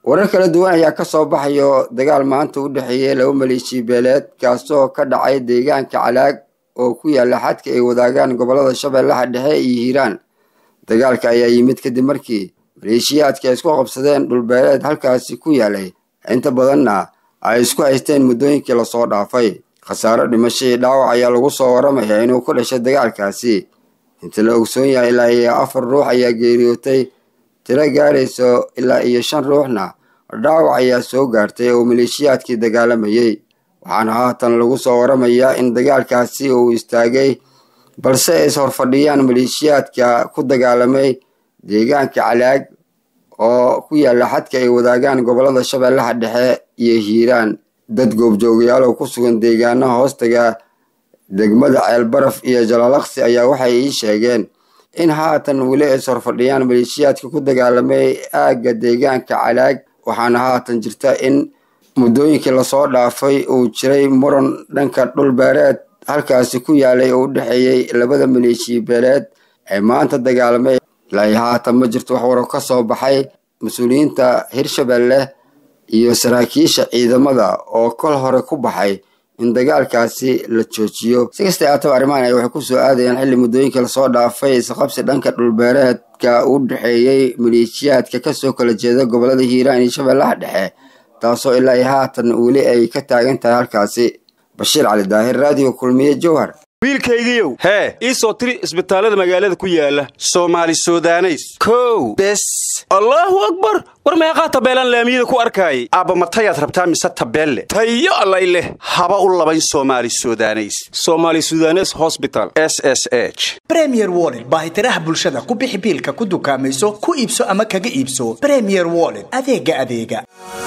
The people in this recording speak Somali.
warar kala duwan ayaa ka soo baxayo dagaal maanta u dhexeeyey laba maleeshiya beeleed kaasoo ka dhacay deegaanka calaag oo ku yaala xadka ay wadaagaan gobollada shabeellaha dhexe iyo hiiraan dagaalka ayaa yimid kadib markii maleeshiyaadka ay isku qabsadeen dhulbeeleed halkaasi ku yaalay inta badanna ay isku haysteen muddooyinkii lasoo dhaafay khasaaro dhimasho iyo dhaawac ayaa lagu soo waramayaa inuu ku dhashay dagaalkaasi inta la ogsoon yahay ilaa iyo afar ruux ayaa geeriyootay tiro gaarayso ilaa iyo shan ruuxna dhaawac ayaa soo gaartay oo maleeshiyaadkii dagaalamayey waxaana haatan lagu soo waramayaa in dagaalkaasi uu istaagay balse ay is horfadhiyaan maleeshiyaadka ku dagaalamay deegaanka calaag oo ku yaala xadka ay wadaagaan gobollada shabeellaha dhexe iyo hiiraan dad goobjoogayaal oo ku sugan deegaanaha hoostaga degmada ceelbaraf iyo jalaalaqsi ayaa waxay ii sheegeen in haatan weli ay is horfadhiyaan maleeshiyaadka ku dagaalamay aagga deegaanka calaag waxaana haatan jirta in muddooyinkii lasoo dhaafay uu jiray muran dhanka dhul beereed halkaasi ku yaalay oo u dhexeeyey labada maleeshiya beeleed ee maanta dagaalamay ilaa haatan ma jirto wax waro ka soo baxay mas-uuliyiinta hirshabelle iyo saraakiisha ciidamada oo kol hore ku baxay in dagaalkaasi la joojiyo si kasta aataba arrimahan ay waxay ku soo aadayaan xilli muddooyinkii lasoo dhaafay isqabsi dhanka dhulbeereedka u dhexeeyey maleeshiyaadka kasoo kala jeeda gobollada hiiraan iyo shabeellaha dhexe taasoo ilaa iyo haatan weli ay ka taagan tahay halkaasi bashiir cali daahir raadiyo kulmiye jowhar wiilkaygiiow hee ii soo tiri isbitaallada magaalada ku yaala soomaali sudaneys kow bes allaahu akbar war meeqaa tabeelaan laamiyada ku arkaayay aabbamatayaad rabtaa mise tabeelle tayo allay leh haba u labayn soomaali sudaneys somaali sudanes hosbital s s h bremier wollet baahitiraha bulshada ku bixi biilka ku dukaamayso ku iibso ama kaga iibso bremier wollet adeega adeega